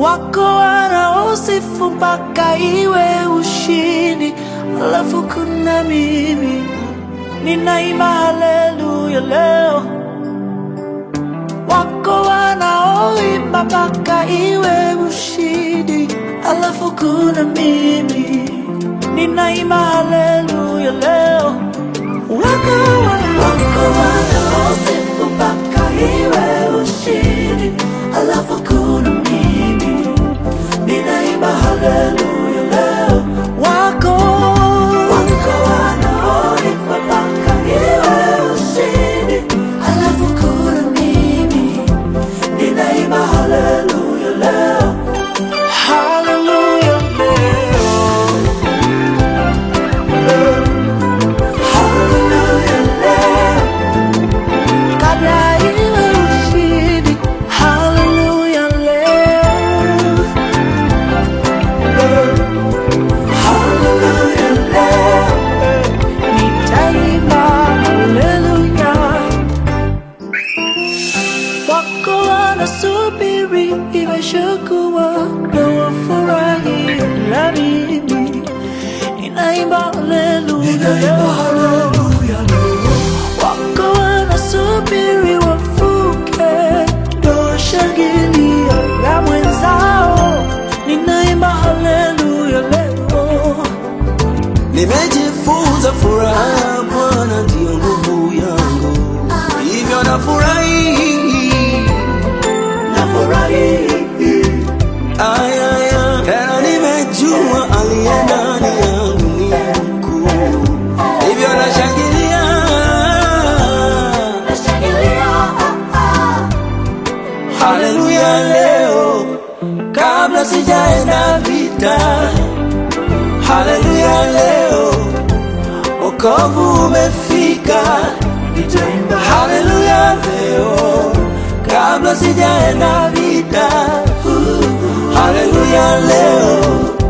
wako wanaosifu mpaka iwe ushindi, alafu kuna mimi ninaimba haleluya leo. Wako wanaoimba mpaka iwe ushindi, alafu kuna mimi ninaimba haleluya leo. Wako wana- wako wanaosifu mpaka iwe ushindi, alafu kuna mimi ninaimba haleluya leo. Wako wako wanaoimba mpaka iwe ushindi, alafu kuna mimi ninaimba haleluya leo. Haleluya leo. Haleluya leo. Kabla iwe ushindi. Haleluya leo. Haleluya leo. Nitaimba haleluya. Wako wanasubiri imeshakuwa na wafurahi na mimi ninaimba haleluya wako wanasubiri wafuke ndo washangilia na mwenzao ninaimba haleluya leo Nimejifunza furaha ya Bwana ndiyo nguvu yangu, hivyo nafurahi. nafurahi Ayaya, tena nimejua aliye ndani yangu ni mkuu, hivyo nashangilia. nashangilia Haleluya leo, kabla sijaenda vita. Haleluya leo, wokovu umefika. nitaimba Haleluya leo, kabla sijaenda vita. Haleluya leo,